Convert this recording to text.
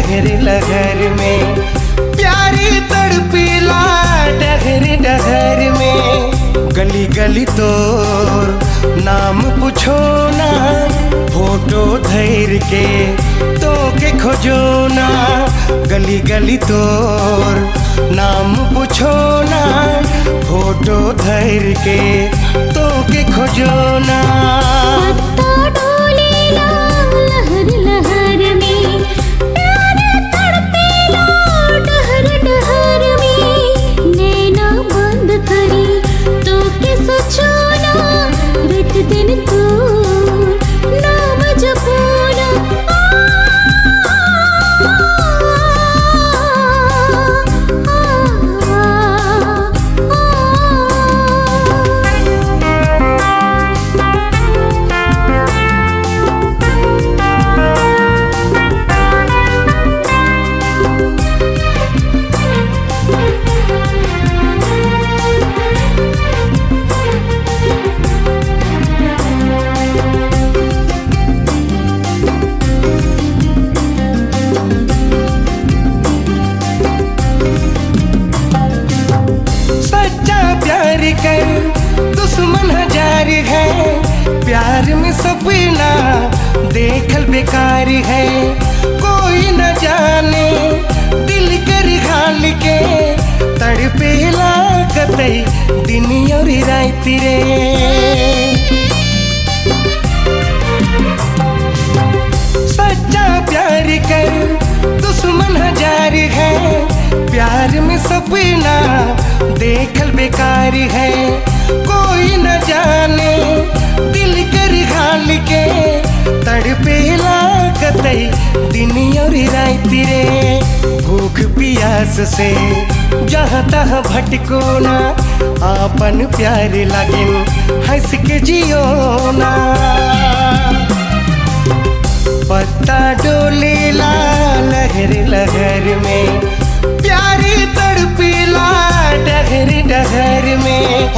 लहर लहर में प्यारी तड़पीला डहर डहर में गली गली तोर नाम पूछो ना फोटो धैर के तो के खोजो ना गली गली तोर नाम पूछो ना फोटो धैर के तो के खोजो ना पत्ता डोलेला लहर लहर में प्यार तड़पेला डहर डहर में नैना बंद करी तो के सोचो ना रात दिन तू नाम जपूना सच्चा प्यार कर दुश्मन हजार है प्यार में सपना देखल बेकार है कोई न जाने दिल कर हाल के तड़पेला कतई दिन और रात रे सच्चा प्यार कर दुश्मन हजार है प्यार में सपना देखल बेकार है कोई न जाने दिल कर हाल के तड़पेला कतई दिन और रात रे भूख पियास से जहाँ तहाँ भटको ना आपन प्यार लागिन हंस के जियो ना पत्ता डोलेला लहर लहर में प्यारी तड़पीला डहर डहर में